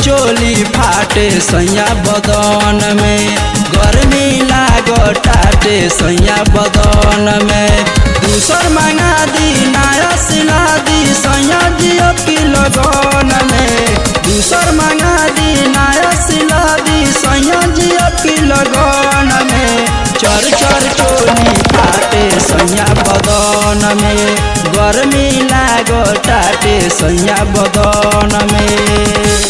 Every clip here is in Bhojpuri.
चोली फाटे सैया बदन में गर्मी लागो टाटे सैया बदन में दूसर मंगा दी नया सिला दी सैया जियो की लगन में दूसर मंगा दी नया सिला दी सैया जियो की लगन में चर चर चोली फाटे सैया बदन में गर्मी लागो टाटे सैया बदन में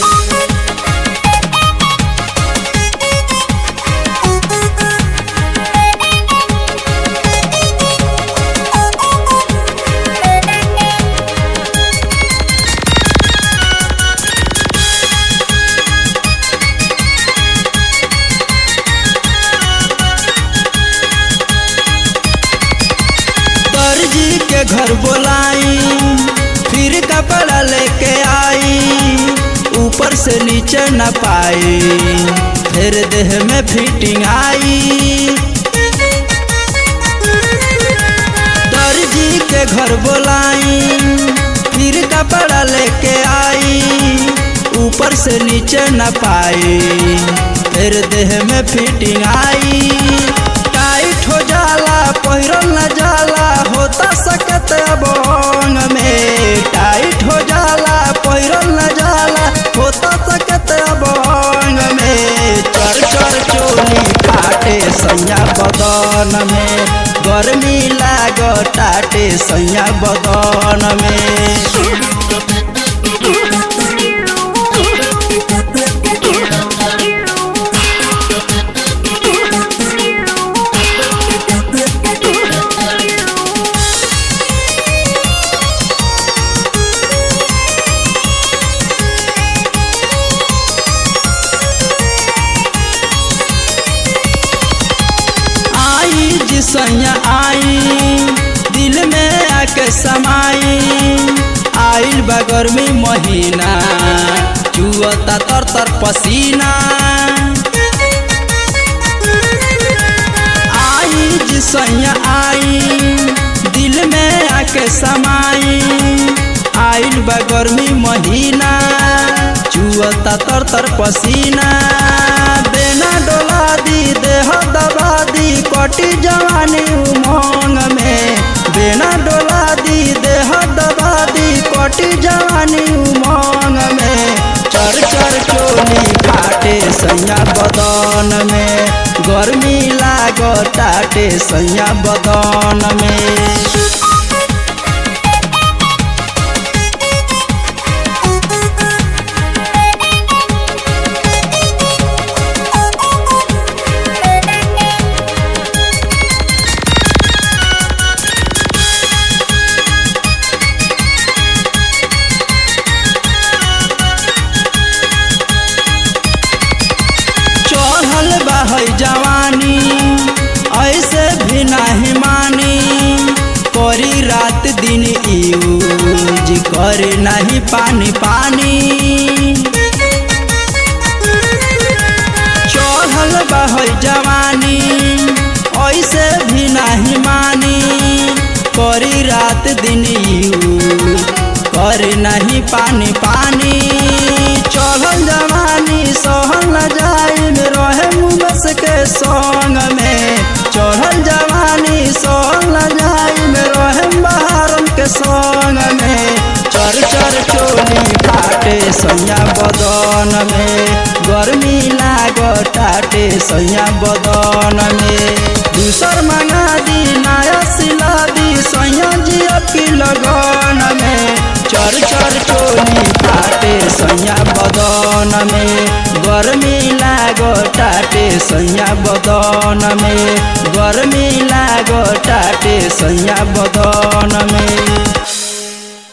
दर्जी के घर बोलाई फिर कपड़ा लेके आई ऊपर से नीचे न पाई फिर देह में फिटिंग आई दर्जी के घर बोलाई फिर कपड़ा लेके आई ऊपर से नीचे न पाई फिर देह में फिटिंग आई टाइट हो जाला पहिरल न जाला होता सकत बंग में टाइट हो जाला पहिरल न जाला होता सकत बंग में चर चर चोली फाटे सैया बदन में गर्मी लाग टाटे सैया बदन में आई जिसैया आई दिल में आके समाई आइल बगर में महीना चुअता तर तर पसीना आई जिसैया आई दिल में आके समाई आइल बगर में महीना चुअता तर तर पसीना बेना डोला दी देह दबा दी कटी जवानी उमंग में बेना डोला दी देह दबा दी कटी जवानी उमंग में चर चर चोली फाटे सैया बदन में गर्मी लाग टाटे सैया बदन में चढ़ल बहै जवानी ऐसे भी नहीं मानी करी रात दिन यूज करे नहीं पानी पानी चढ़ल बहै जवानी ऐसे भी नहीं मानी करी रात दिन यूज करे नहीं पानी पानी चढ़ल जवानी सहल न जाई में रहे मुमस के संग में चढ़ल जवानी सहल न जाई में रहे बहारन के संग में चर चर चोली फाटे सैया बदन में गर्मी लाग टाटे सैया बदन में दूसर मंगा दी नया सिला दी सैया जिया की लगन में चर चर चोली फाटे सैया बदन में गर्मी लाग टाटे सैया बदन में गर्मी लाग टाटे सैया बदन में